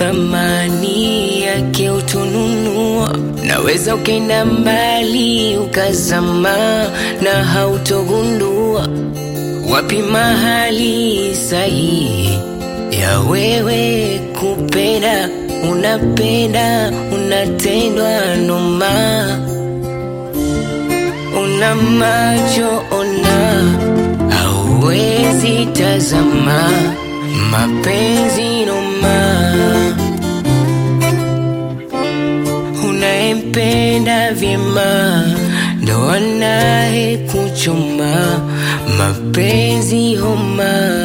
thamani yake utununua. Naweza ukenda mbali ukazama na hautogundua wapi mahali sahihi ya wewe kupenda. Unapenda, unatendwa noma, una macho ona, hauwezi tazama mapenzi noma. Unayempenda vyema ndo anaye kuchoma mapenzi homa.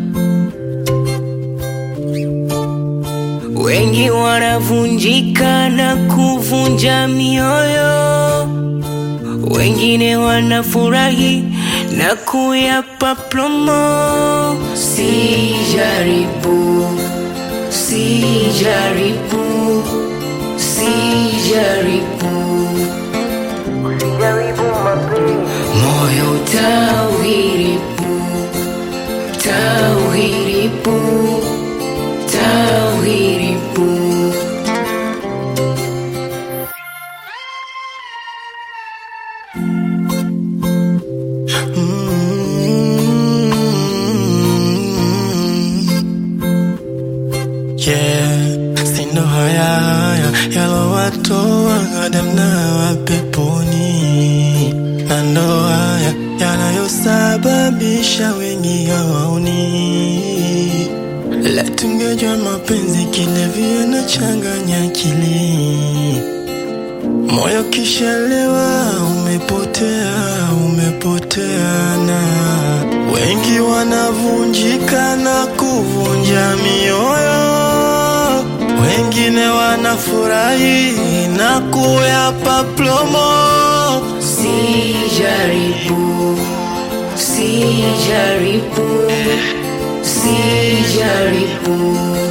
Wengi wanavunjika na kuvunja mioyo, wengine wanafurahi na kuyapa promo. Sijaribu, sijaribu, sijaribu, moyo tauhiribu, tauhiribu, tauhiribu. Yeah, sindo haya haya yalowatoa Adamu na Hawa peponi, na ndo haya yanayosababisha wengi hawaoni. La, tungejua mapenzi kilevyo na changanya akili, moyo kishalewa, umepotea, umepoteana. Wengi wanavunjika na kuvunja mioyo, wengine wanafurahi na kuyapa plomo. Sijaribu, sijaribu, sijaribu,